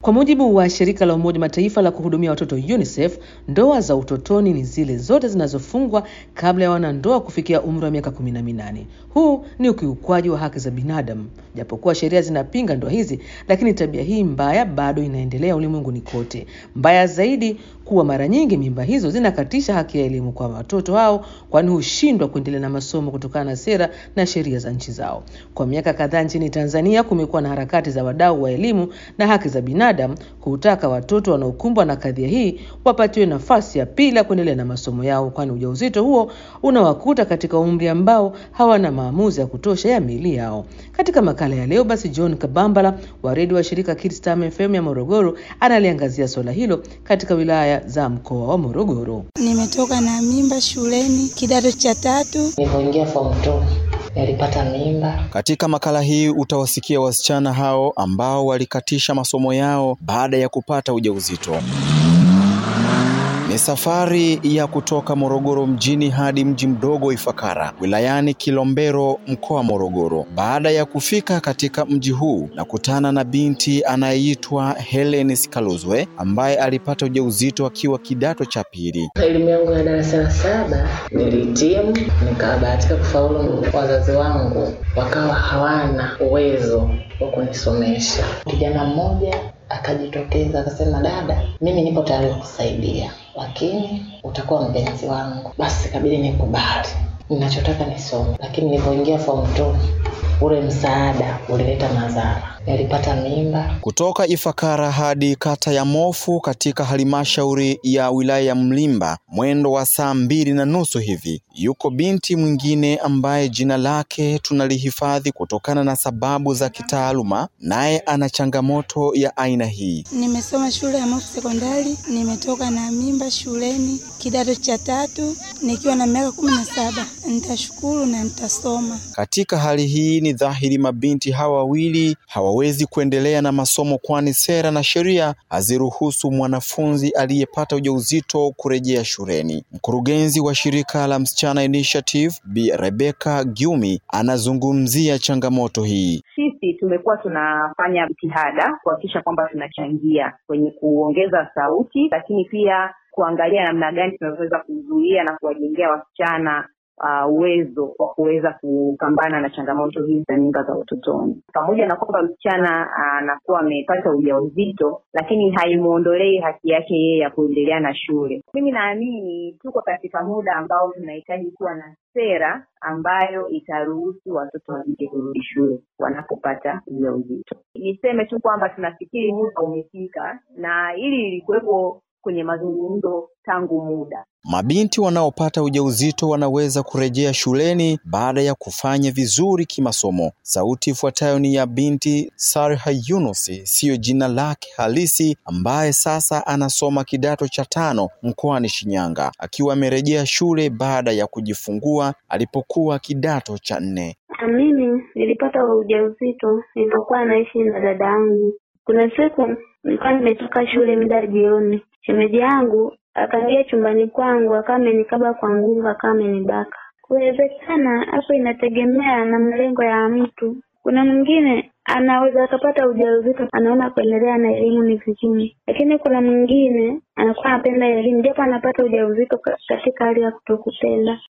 Kwa mujibu wa shirika la Umoja Mataifa la kuhudumia watoto UNICEF, ndoa za utotoni ni zile zote zinazofungwa kabla ya wanandoa kufikia umri wa miaka kumi na minane. Huu ni ukiukwaji wa haki za binadamu. Japokuwa sheria zinapinga ndoa hizi, lakini tabia hii mbaya bado inaendelea ulimwenguni kote. Mbaya zaidi kuwa mara nyingi mimba hizo zinakatisha haki ya elimu kwa watoto hao, kwani hushindwa kuendelea na masomo kutokana na sera na sheria za nchi zao. Kwa miaka kadhaa nchini Tanzania kumekuwa na harakati za wadau wa elimu na haki za binadamu kutaka watoto wanaokumbwa na kadhia hii wapatiwe nafasi ya pili ya kuendelea na masomo yao, kwani ujauzito huo unawakuta katika umri ambao hawana maamuzi ya kutosha ya miili yao. Katika makala ya leo basi, John Kabambala wa redio wa shirika Kids Time FM ya Morogoro analiangazia suala hilo katika wilaya za mkoa wa Morogoro. Nimetoka na mimba shuleni kidato cha tatu. Nilipoingia form 2 nilipata mimba. Katika makala hii utawasikia wasichana hao ambao walikatisha masomo yao baada ya kupata ujauzito. Ni safari ya kutoka Morogoro mjini hadi mji mdogo Ifakara wilayani Kilombero mkoa wa Morogoro. Baada ya kufika katika mji huu na kutana na binti anayeitwa Helen Sikaluzwe ambaye alipata ujauzito akiwa kidato cha pili. Elimu yangu ya darasa la saba nilihitimu, nikabahatika kufaulu. Wazazi wangu wakawa hawana uwezo wa kunisomesha. Kijana mmoja akajitokeza akasema, dada, mimi nipo tayari kusaidia, lakini utakuwa mpenzi wangu. Basi kabidi nikubali, ninachotaka nisome. Lakini nilipoingia form 2 ule msaada ulileta madhara, nilipata mimba. Kutoka Ifakara hadi kata ya Mofu katika halmashauri ya wilaya ya Mlimba, mwendo wa saa mbili na nusu hivi, yuko binti mwingine ambaye jina lake tunalihifadhi kutokana na sababu za kitaaluma, naye ana changamoto ya aina hii. Nimesoma shule ya Mofu Sekondari, nimetoka na mimba shuleni kidato cha tatu nikiwa na miaka kumi na saba. Nitashukuru na nitasoma. Katika hali hii ni dhahiri mabinti hawa wawili hawawezi kuendelea na masomo, kwani sera na sheria haziruhusu mwanafunzi aliyepata ujauzito kurejea shuleni. Mkurugenzi wa shirika la Msichana Initiative Bi Rebecca Gyumi anazungumzia changamoto hii. Sisi tumekuwa tunafanya jitihada kuhakikisha kwamba tunachangia kwenye kuongeza sauti, lakini pia kuangalia namna gani tunavyoweza kuzuia na kuwajengea wasichana uh, uwezo wa kuweza kupambana na changamoto hizi za mimba za utotoni. Pamoja na kwamba msichana anakuwa uh, amepata ujauzito, lakini haimwondolei haki yake yeye ya kuendelea na shule. Mimi naamini tuko katika muda ambao tunahitaji kuwa na sera ambayo itaruhusu watoto wa kike kurudi shule wanapopata ujauzito. Niseme tu kwamba tunafikiri muda umefika, na hili lilikuwepo kwenye mazungumzo tangu muda. Mabinti wanaopata ujauzito wanaweza kurejea shuleni baada ya kufanya vizuri kimasomo. Sauti ifuatayo ni ya binti Sarha Yunus, siyo jina lake halisi, ambaye sasa anasoma kidato cha tano mkoani Shinyanga, akiwa amerejea shule baada ya kujifungua alipokuwa kidato cha nne. Mimi nilipata ujauzito nilipokuwa naishi na dada yangu. Kuna siku nilikuwa nimetoka shule muda jioni, shemeji yangu akaingia chumbani kwangu akawa amenikaba kwa nguvu, akawa amenibaka. Kuwezekana hapo inategemea na malengo ya mtu. Kuna mwingine anaweza akapata ujauzito anaona kuendelea na elimu ni vigumu, lakini kuna mwingine anakuwa anapenda elimu japo anapata ujauzito katika hali ya kutokupenda.